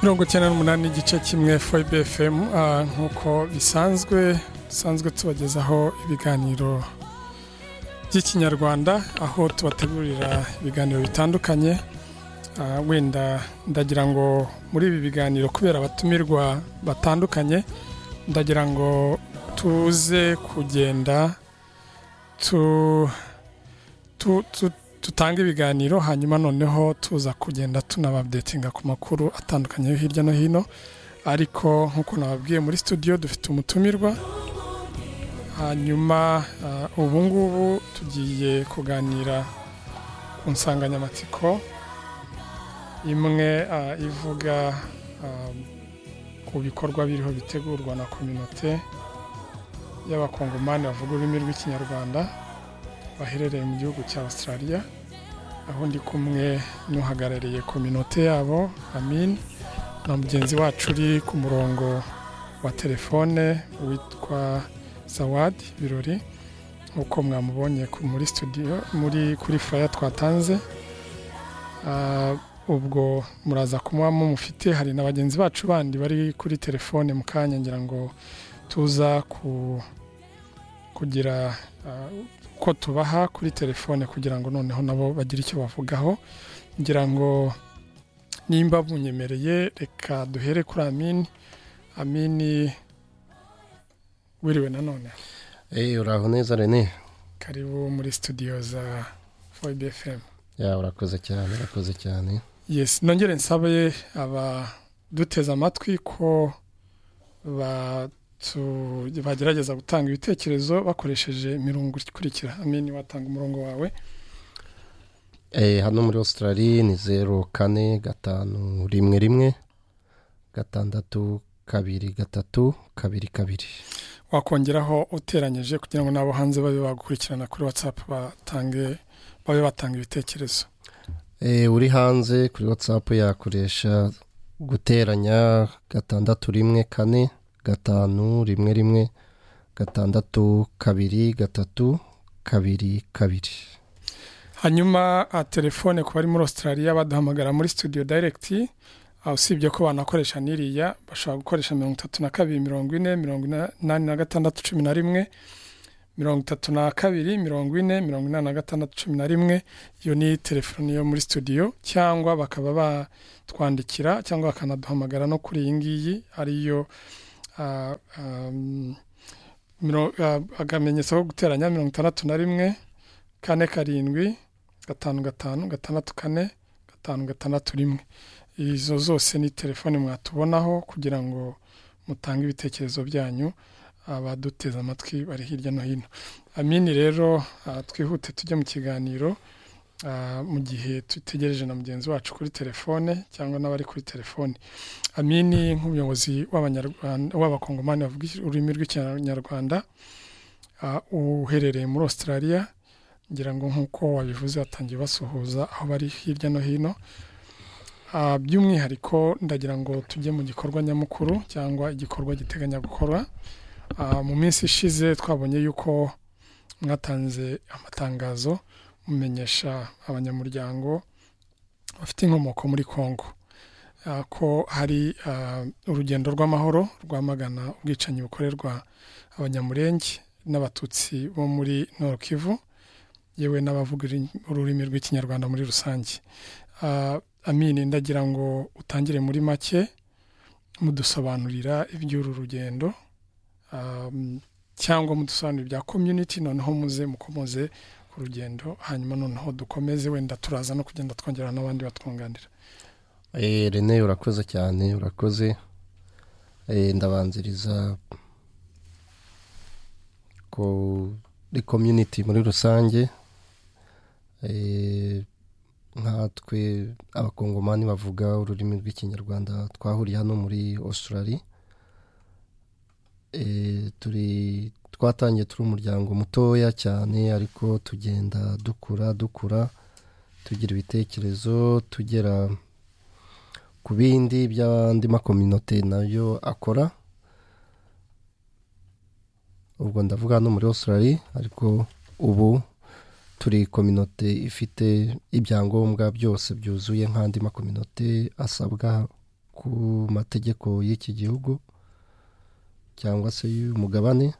mirongo icyenda n'umunani igice kimwe foybe efemu nk'uko bisanzwe dusanzwe tubagezaho ibiganiro by'ikinyarwanda aho tubategurira ibiganiro bitandukanye wenda ndagira ngo muri ibi biganiro kubera abatumirwa batandukanye ndagira ngo tuze kugenda dutanga ibiganiro hanyuma noneho tuza kugenda tunababdetinga ku makuru atandukanye yo hirya no hino ariko nk'uko nababwiye muri studio dufite umutumirwa hanyuma ubu ngubu tugiye kuganira ku nsanganyamatsiko imwe ivuga ku bikorwa biriho bitegurwa na kominote y'abakongomani bavuga ururimi rw'ikinyarwanda baherereye mu gihugu cya Australia aho ndi kumwe n'uhagarariye kominote yabo amin na mugenzi wacu uri ku murongo wa telefone witwa zawadi birori nk'uko mwamubonye muri studio muri kuri furaya twatanze ubwo muraza kumuha mufite hari na bagenzi bacu bandi bari kuri telefone mu kanya ngira ngo tuza kugira ko tubaha kuri telefone kugira ngo noneho nabo bagire icyo bavugaho ngira ngo nimba bunyemereye reka duhere kuri amini amini wiriwe nanone uraho neza rene karibu muri studio za foyibe efemu ya urakoze cyane urakoze cyane yesi nongere nsabe abaduteze amatwi ko ba bagerageza gutanga ibitekerezo bakoresheje imirongo ikurikira amini watanga umurongo wawe hano muri Australia ni zeru kane gatanu rimwe rimwe gatandatu kabiri gatatu kabiri kabiri wakongeraho uteranyije kugira ngo n'abo hanze babe bagukurikirana kuri watsapu batange babe batanga ibitekerezo uri hanze kuri watsapu yakoresha guteranya gatandatu rimwe kane gatanu rimwe rimwe gatandatu kabiri gatatu kabiri kabiri hanyuma telefone ku bari muri australia baduhamagara muri studio direct usibye ko banakoresha n'iriya bashobora gukoresha mirongo itatu na kabiri mirongo ine mirongo inani na gatandatu cumi na rimwe mirongo itatu na kabiri mirongo ine mirongo inani na gatandatu cumi na rimwe iyo ni telefone yo muri studio cyangwa bakaba batwandikira cyangwa bakanaduhamagara no kuri iyi ngiyi ariyo akamenyetso ko guteranya mirongo itandatu na rimwe kane karindwi gatanu gatanu gatandatu kane gatanu gatandatu rimwe izo zose ni telefoni mwatubonaho kugira ngo mutange ibitekerezo byanyu abaduteze amatwi bari hirya no hino amini rero twihute tujye mu kiganiro mu gihe dutegereje na mugenzi wacu kuri telefone cyangwa n'abari kuri telefone amini nk'umuyobozi w'abakongomani bavuga ururimi rw'ikinyarwanda uherereye muri australia ngira ngo nk'uko wabivuze batangiye basuhuza aho bari hirya no hino by'umwihariko ndagira ngo tujye mu gikorwa nyamukuru cyangwa igikorwa giteganya gukora mu minsi ishize twabonye yuko mwatanze amatangazo mumenyesha abanyamuryango bafite inkomoko muri congo ko hari urugendo rw'amahoro rwamagana ubwicanyi bukorerwa abanyamurenge n'abatutsi bo muri Kivu yewe n'abavuga ururimi rw'ikinyarwanda muri rusange amini ndagira ngo utangire muri make mudusobanurira iby'uru rugendo cyangwa mudusobanurira ibya community noneho muze mukomoze ku rugendo hanyuma noneho dukomeze wenda turaza no kugenda twongera n'abandi batwunganira rene urakoze cyane urakoze ndabanziriza kuri community muri rusange nkatwe abakongomani bavuga ururimi rw'ikinyarwanda twahuriye hano muri australia turi twatangiye turi umuryango mutoya cyane ariko tugenda dukura dukura tugira ibitekerezo tugera ku bindi by'andi makominote nayo akora ubwo ndavuga hano muri Australia ariko ubu turi kominote ifite ibyangombwa byose byuzuye nk'andi makominote asabwa ku mategeko y'iki gihugu cyangwa se y'umugabane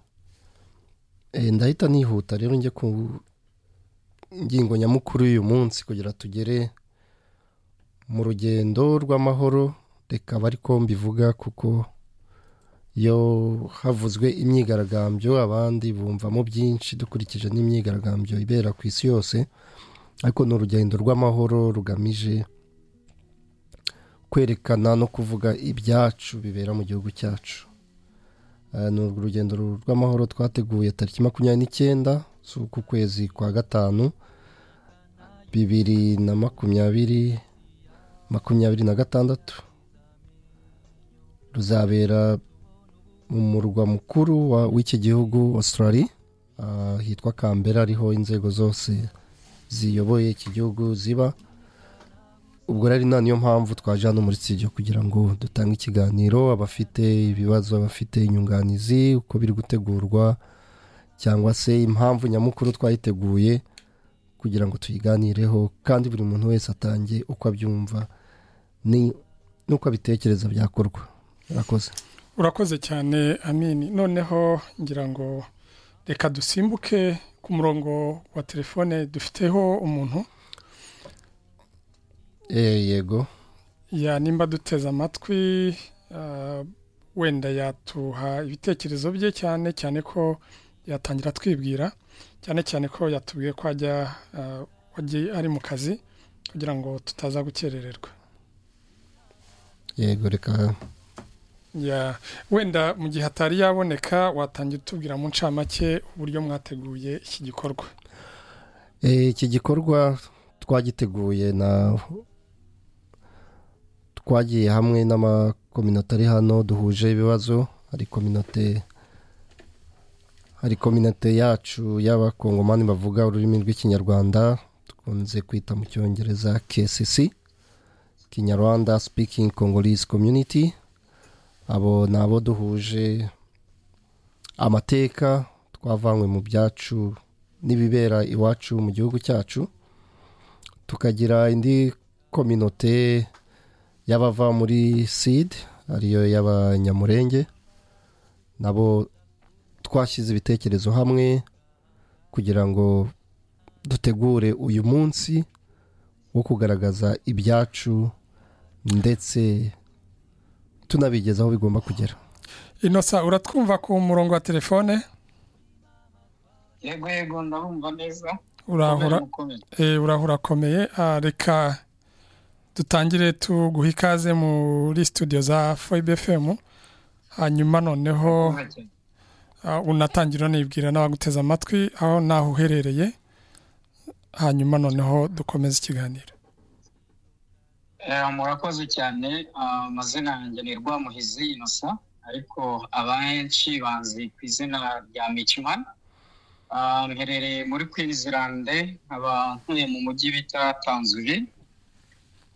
Eh, ndahita nihuta rero njye ku ngingo nyamukuru y'uyu munsi kugira tugere mu rugendo rw'amahoro reka bariko mbivuga kuko iyo havuzwe imyigaragambyo abandi bumvamo byinshi dukurikije n'imyigaragambyo ibera ku isi yose ariko ni urugendo rw'amahoro rugamije kwerekana no kuvuga ibyacu bibera mu gihugu cyacu Eh, ni urugendo rw'amahoro twateguye tariki makumyabiri n'icyenda z'uku kwezi kwa gatanu bibiri na makumyabiri makumyabiri na gatandatu ruzabera mu murwa mukuru wa- w'iki gihugu australia ah, hitwa kambera ariho inzego zose ziyoboye iki gihugu ziba ubwo rero na niyo mpamvu twaje hano muri studio kugira ngo dutange ikiganiro abafite ibibazo abafite inyunganizi uko biri gutegurwa cyangwa se impamvu nyamukuru twayiteguye kugira ngo tuyiganireho kandi buri muntu wese atange uko abyumva ni- n'uko abitekereza byakorwa murakoze urakoze cyane amini noneho ngira ngo reka dusimbuke ku murongo wa telefone dufiteho umuntu Eh, yego ya nimba duteze amatwi ah, wenda yatuha ibitekerezo bye cyane cyane ko yatangira twibwira cyane cyane ko yatubwiye ko ajya ah, wagiye ari mu kazi kugira ngo tutaza gukerererwa yego reka Ya, wenda mu gihe atari yaboneka watangira utubwira mu ncamake uburyo mwateguye iki gikorwa Eh, iki gikorwa twagiteguye na twagiye hamwe n'amakominote ari hano duhuje ibibazo hari kominote hari kominote yacu y'abakongomani bavuga ururimi rw'ikinyarwanda dukunze kwita mu cyongereza KCC kinyarwanda speaking congolese community abo ni abo duhuje amateka twavanywe mu byacu n'ibibera iwacu mu gihugu cyacu tukagira indi kominote y'abava muri sida ariyo y'abanyamurenge nabo twashyize ibitekerezo hamwe kugira ngo dutegure uyu munsi wo kugaragaza ibyacu ndetse tunabigeza aho bigomba kugera inosa uratwumva ku murongo wa telefone yego yego ndarumva neza urahura Kubera mukomeye. eh, urahura akomeye Ah, reka dutangire tuguha ikaze muri studio za foibe fm hanyuma noneho Mukomeye cyane. ah, unatangira unibwira n'abaguteze amatwi aho naho uherereye hanyuma noneho dukomeze ikiganiro Eh, murakoze cyane Ah, amazina yanjye ni rwamuhizi inosa ariko abenshi bazi ku izina rya micimana Ah, mherereye muri kwinizirande nkaba ntuye mu mujyi bita tanzuri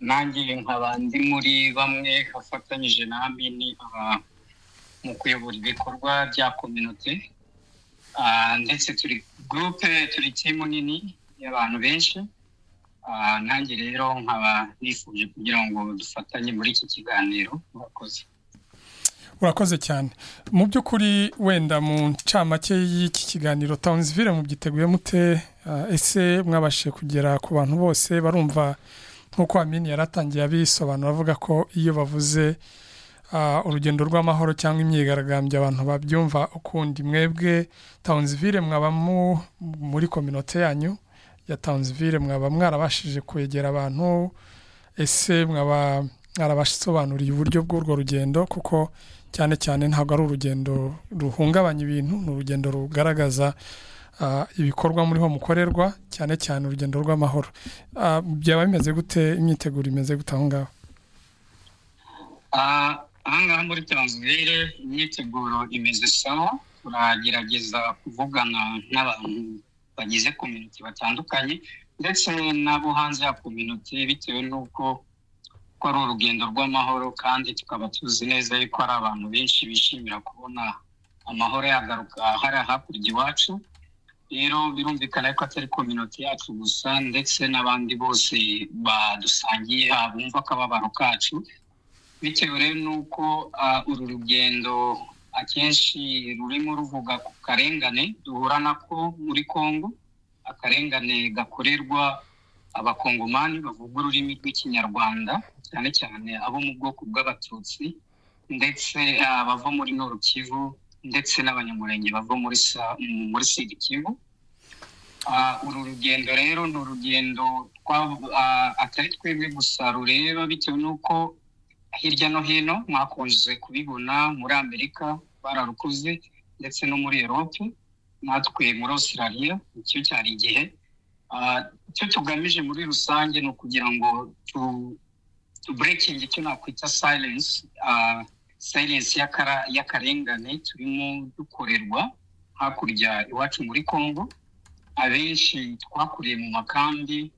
nanjye nkaba ndi muri bamwe bafatanyije na amini aba- mu kuyobora ibikorwa bya kominote Ah, ndetse turi gurupe turi timu nini y'abantu benshi Ah, nanjye rero nkaba nifuje kugira ngo dufatanye muri iki kiganiro murakoze urakoze cyane mu by'ukuri wenda mu ncamake y'iki kiganiro tawunizivire mubyiteguye mute Ah, ese mwabashije kugera ku bantu bose barumva nk'uko amini yaratangiye abisobanura avuga ko iyo bavuze ah, urugendo rw'amahoro cyangwa imyigaragambyo abantu babyumva ukundi mwebwe tawunizivire mwaba mu- muri kominote yanyu ya tawunizivire mwaba mwarabashije kwegera abantu ese mwaba mwarabasobanuriye uburyo bw'urwo rugendo kuko cyane cyane ntabwo ari urugendo ruhungabanya ibintu ni urugendo rugaragaza ah, ibikorwa muriho mukorerwa cyane cyane urugendo rw'amahoro Ah, byaba bimeze gute imyiteguro imeze gute aho ngaho Ah, ahangaha muri tanzivire imyiteguro imeze sawa turagerageza kuvugana n'abantu bagize kominote batandukanye ndetse n'abo hanze ya kominote bitewe n'uko ko ari urugendo rw'amahoro kandi tukaba tuzi neza yuko hari abantu benshi bishimira kubona amahoro yagaruka hariya hakurya iwacu rero birumvikana yuko atari kominote yacu gusa ndetse n'abandi bose badusangiye haba bumva akababaro kacu bitewe rero n'uko uru rugendo akenshi rurimo ruvuga ku karengane duhura nako muri congo akarengane gakorerwa abakongomani bavuga ururimi rw'ikinyarwanda cyane cyane abo mu bwoko bw'abatutsi ndetse bava muri norukivu ndetse n'abanyamurenge bava muri sida kivu uru rugendo rero ni urugendo atari twebwe gusa rureba bitewe n'uko hirya no hino mwakunze kubibona muri amerika bararukoze ndetse no muri erope natwe muri Australia nicyo cyari igihe icyo tugamije muri rusange ni ukugira ngo tuburekingi icyo nakwita sayilensi sayilensi y'akarengane turimo dukorerwa hakurya iwacu muri congo abenshi twakuriye mu makambi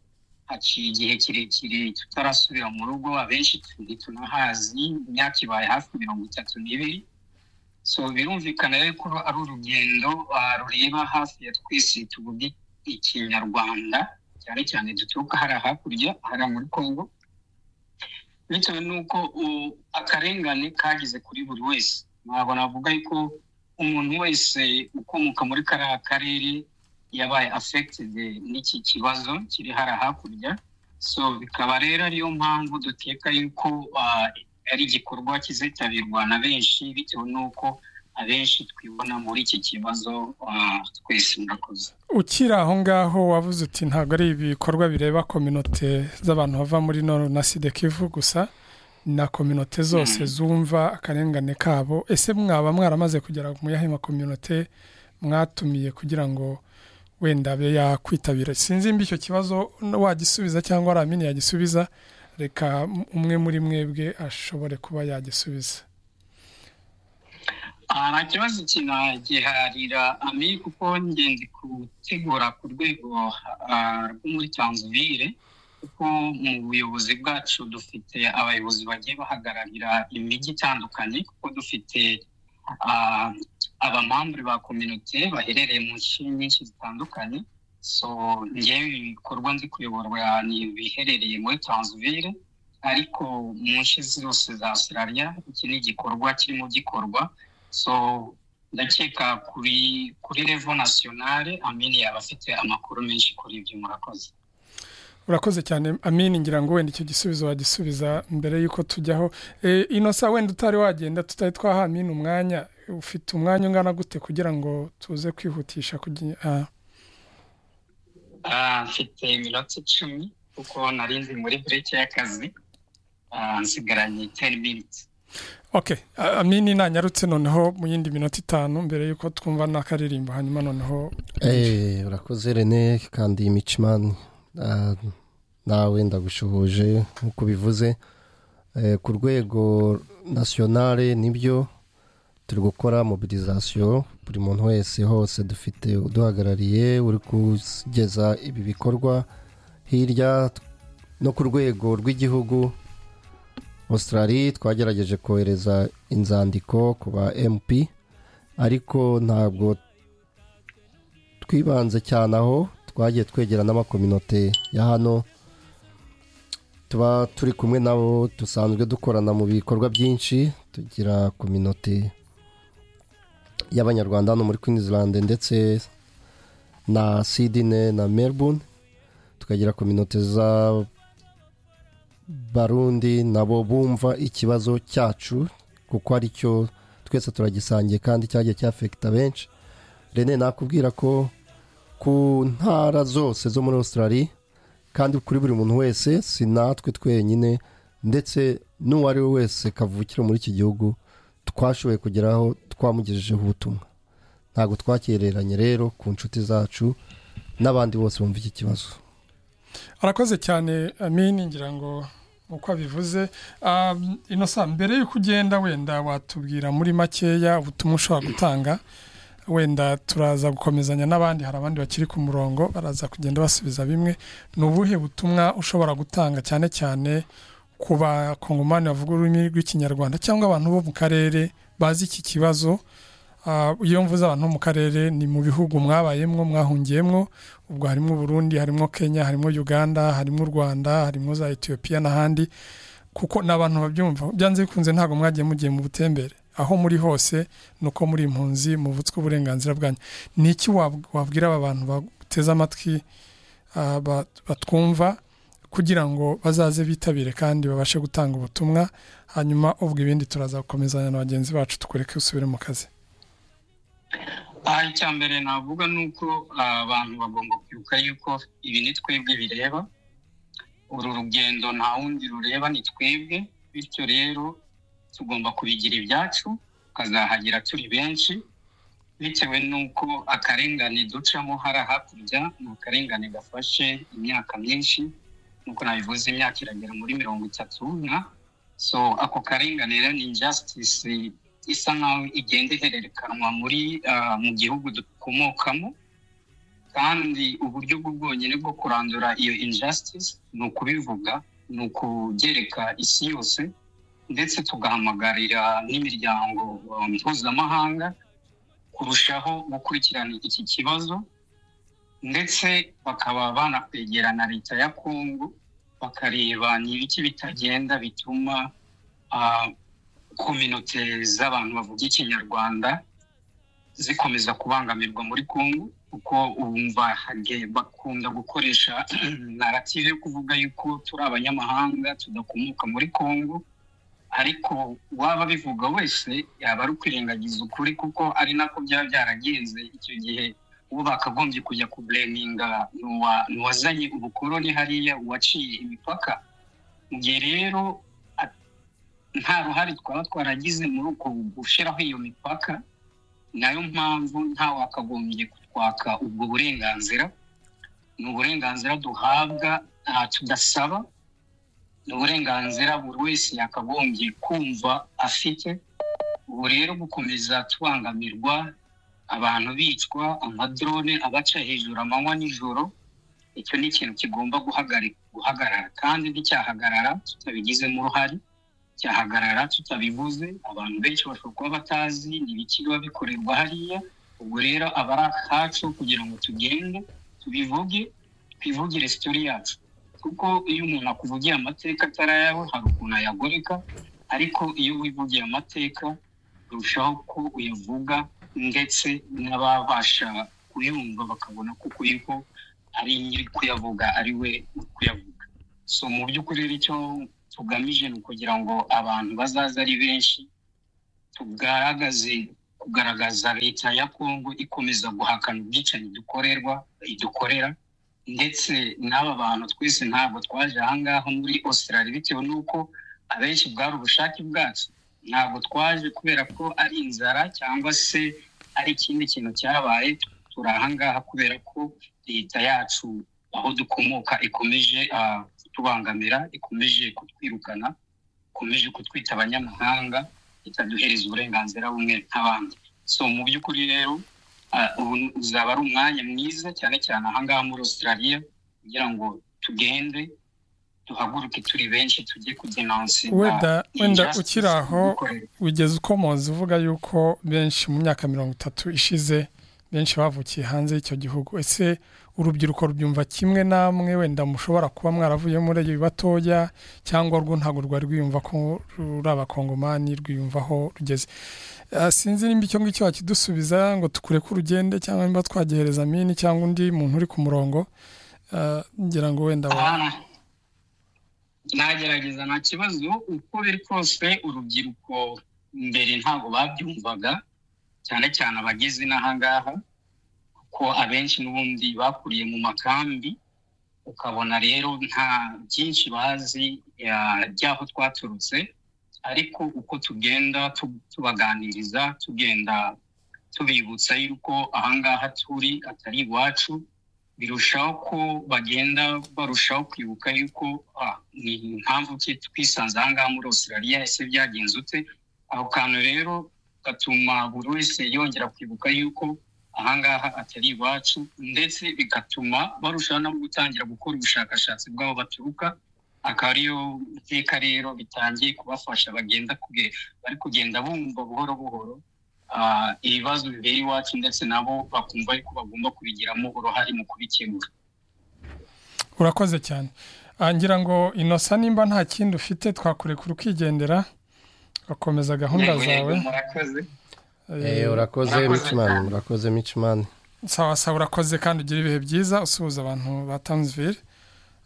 haciye igihe kirekire tutarasubira mu rugo abenshi ntitunahazi imyaka ibaye hafi mirongo itatu n'ibiri so birumvikana rero ko ari urugendo rureba hafi ya twese tuvuge ikinyarwanda cyane cyane duturuka hariya hakurya hariya muri congo bitewe n'uko akarengane kageze kuri buri wese ntabwo navuga ko umuntu wese ukomoka muri kariya karere yabaye afekitedi n'iki kibazo kiri hariya hakurya so bikaba rero ariyo mpamvu duteka yuko ari igikorwa kizitabirwa na benshi bitewe n'uko abenshi twibona muri iki kibazo twese murakoze ukiri aho ngaho wavuze uti ntabwo ari ibikorwa bireba kominote z'abantu bava muri noro na sida kivu gusa na kominote zose zumva akarengane kabo ese mwaba mwaramaze kugera mu yahe makominote mwatumiye kugira ngo wenda abe yakwitabira sinzi mba icyo kibazo wagisubiza cyangwa aramini yagisubiza reka umwe muri mwebwe ashobore kuba yagisubiza nta kibazo kinagiharira ami kuko ngenzi gutegura ku rwego rwo muri tanzanire kuko mu buyobozi bwacu dufite abayobozi bagiye bahagararira imijyi itandukanye kuko dufite abamambure ba kominote baherereye mu nce nyinshi zitandukanye so ngewe ibikorwa nzi kuyoborwa ni ibiherereye muri tanzanire ariko mu nce zose za Australia iki ni igikorwa kirimo gikorwa so ndakeka kuri kuri revo nasiyonale amini yaba afite amakuru menshi kuri ibyo murakoze urakoze cyane amini ngira ngo wenda icyo gisubizo wagisubiza mbere y'uko tujyaho inosa wenda utari wagenda tutari twaha amini umwanya ufite umwanya ungana gute kugira ngo tuze kwihutisha mfite iminota icumi kuko narinzi muri bureke y'akazi nsigaranye teni miniti ok amini nanyarutse noneho mu yindi minota itanu mbere y'uko twumva n'akaririmbo hanyuma noneho urakoze rene kandi iyi micimani nawe ndagushuhuje nk'uko bivuze ku rwego nasiyonale nibyo turi gukora mobilizasiyo buri muntu wese hose dufite uduhagarariye uri kugeza ibi bikorwa hirya no ku rwego rw'igihugu Australia twagerageje kohereza inzandiko ku ba mp ariko ntabwo twibanze cyane aho twagiye twegera n'amakominote ya hano tuba turi kumwe nabo dusanzwe dukorana mu bikorwa byinshi tugira kominote y'abanyarwanda hano muri Queensland ndetse na Sydney na Melbourne tukagira kominote za barundi nabo bumva ikibazo cyacu kuko ari cyo twese turagisangiye kandi cyagiye cyafekita benshi rene nakubwira ko ku ntara zose zo muri Australia kandi kuri buri muntu wese si natwe twenyine ndetse n'uwo ari we wese kavukira muri iki gihugu twashoboye kugeraho twamugejejeho ubutumwa ntabwo twakereranye rero ku nshuti zacu n'abandi bose bumva iki kibazo arakoze cyane amini ngira ngo uko abivuze inosa mbere y'uko ugenda wenda watubwira muri makeya ubutumwa ushobora gutanga wenda turaza gukomezanya n'abandi hari abandi bakiri ku murongo baraza kugenda basubiza bimwe ni ubuhe butumwa ushobora gutanga cyane cyane ku bakongomani bavuga ururimi rw'ikinyarwanda cyangwa abantu bo mu karere bazi iki kibazo iyo mvuze abantu bo mu karere ni mu bihugu mwabayemwo mwahungiyemwo ubwo harimo uburundi harimo kenya harimo uganda harimo u rwanda harimo za etiyopiya n'ahandi kuko n'abantu babyumva byanze bikunze ntabwo mwagiye mugiye mu butembere aho muri hose ni uko muri impunzi muvutswe uburenganzira bwanyu ni iki wabwira aba bantu bateze amatwi batwumva kugira ngo bazaze bitabire kandi babashe gutanga ubutumwa hanyuma ubwo ibindi turaza gukomezanya na bagenzi bacu tukureke usubire mu kazi icya mbere navuga ni uko abantu bagomba kwibuka yuko ibi ni twebwe bireba uru rugendo nta wundi rureba ni twebwe bityo rero tugomba kubigira ibyacu tukazahagira turi benshi bitewe n'uko akarengane ducamo hari hakurya ni akarengane gafashe imyaka myinshi nk'uko nabivuze imyaka iragera muri mirongo itatu nka so ako karengane rero ni injasitisi isa nkaho igenda ihererekanwa muri mu gihugu dukomokamo kandi uburyo bwo bwonyine bwo kurandura iyo injasitisi ni ukubivuga ni ukubyereka isi yose ndetse tugahamagarira n'imiryango mpuzamahanga kurushaho gukurikirana iki kibazo ndetse bakaba banakwegera na leta ya kongo bakareba ni ibiki bitagenda bituma kominote z'abantu bavuga ikinyarwanda zikomeza kubangamirwa muri kongo kuko wumva bakunda gukoresha narativu yo kuvuga yuko turi abanyamahanga tudakomoka muri kongo ariko waba abivuga wese yaba ari ukwirengagiza ukuri kuko ari nako byaba byaragenze icyo gihe uwo bakagombye kujya kubureminga ni uwazanye ubukoroni hariya uwaciye imipaka mu gihe rero nta ruhare twaba twaragize muri uko gushyiraho iyo mipaka nayo mpamvu nta wakagombye kutwaka ubwo burenganzira ni uburenganzira duhabwa tudasaba ni uburenganzira buri wese yakagombye kumva afite ubu rero gukomeza tubangamirwa abantu bicwa amadrone abaca hejuru amanywa nijoro icyo ni ikintu kigomba guhagarara kandi nticyahagarara tutabigizemo uruhare cyahagarara tutabivuze abantu benshi bashobora kuba batazi ibiki biba bikorerwa hariya ubwo rero aba ari akacu kugira ngo tugende tubivuge twivugire sitori yacu kuko iyo umuntu akuvugiye amateka atari ayawe hari ukuntu ayagoreka ariko iyo wivugiye amateka urushaho ko uyavuga ndetse n'ababasha kuyumva bakabona kuko yuko ari nyiri kuyavuga ari we kuyavuga so mu by'ukuri rero icyo tugamije ni ukugira ngo abantu bazaze ari benshi tugaragaze kugaragaza leta ya kongo ikomeza guhakana ubwicanyi dukorerwa idukorera ndetse n'aba bantu twese ntabwo twaje ahangaha muri Australia bitewe n'uko abenshi bwari ubushake bwacu ntabwo twaje kubera ko ari inzara cyangwa se ari ikindi kintu cyabaye turi ahangaha kubera ko leta yacu aho dukomoka ikomeje kutubangamira ikomeje kutwirukana ikomeje kutwita abanyamahanga itaduhereza uburenganzira bumwe nk'abandi so mu by'ukuri rero uzaba ari umwanya mwiza cyane cyane ahangaha muri australia kugira ngo tugende duhaguruke turi benshi tujye kudenanse wenda ukiri aho wigeze ukomoza uvuga yuko benshi mu myaka mirongo itatu ishize benshi bavukiye hanze y'icyo gihugu ese urubyiruko rubyumva kimwe namwe wenda mushobora kuba mwaravuye muri iyo batoya cyangwa rwo ntabwo rwari rwiyumva ko ruri abakongomani rwiyumvaho rugeze sinzi nimba icyo ngicyo wakidusubiza ngo tukure ko urugende cyangwa niba twagihereza mini cyangwa undi muntu uri ku murongo ngira ngo wenda nagerageza nta kibazo uko biri kose urubyiruko mbere ntabwo babyumvaga cyane cyane abageze n'ahangaha kuko abenshi n'ubundi bakuriye mu makambi ukabona rero nta byinshi bazi by'aho twaturutse ariko uko tugenda tubaganiriza tugenda tubibutsa yuko ahangaha turi atari iwacu birushaho ko bagenda barushaho kwibuka yuko ni impamvu ki twisanze ahangaha muri australia ese byagenze ute aho kantu rero bigatuma buri wese yongera kwibuka yuko ahangaha atari iwacu ndetse bigatuma barushaho no gutangira gukora ubushakashatsi bw'aho baturuka akaba ariyo iteka rero bitangiye kubafasha bagenda bari kugenda bumva buhoro buhoro ibibazo bibera iwacu ndetse nabo bakumva ko bagomba kubigiramo uruhare mu kubikemura urakoze cyane ngira ngo inosa nimba nta kindi ufite twakurekura ukigendera ugakomeza gahunda zawe urakoze micimani urakoze micimani sawa sawa urakoze kandi ugira ibihe byiza usuhuza abantu ba tanzvire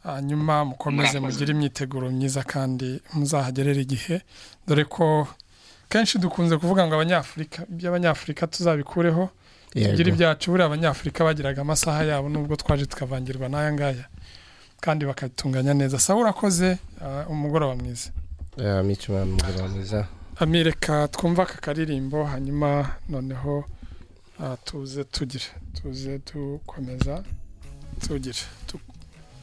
hanyuma mukomeze mugire imyiteguro myiza kandi muzahagerera igihe dore ko kenshi dukunze kuvuga ngo abanyafurika iby'abanyafurika tuzabikureho tugire ibyacu buriya abanyafurika bagiraga amasaha yabo nubwo twaje tukavangirwa n'aya ngaya kandi bakatunganya neza sawa urakoze umugoroba mwiza micimani umugoroba mwiza amireka twumva aka karirimbo hanyuma noneho tuze tugire tuze dukomeza tugire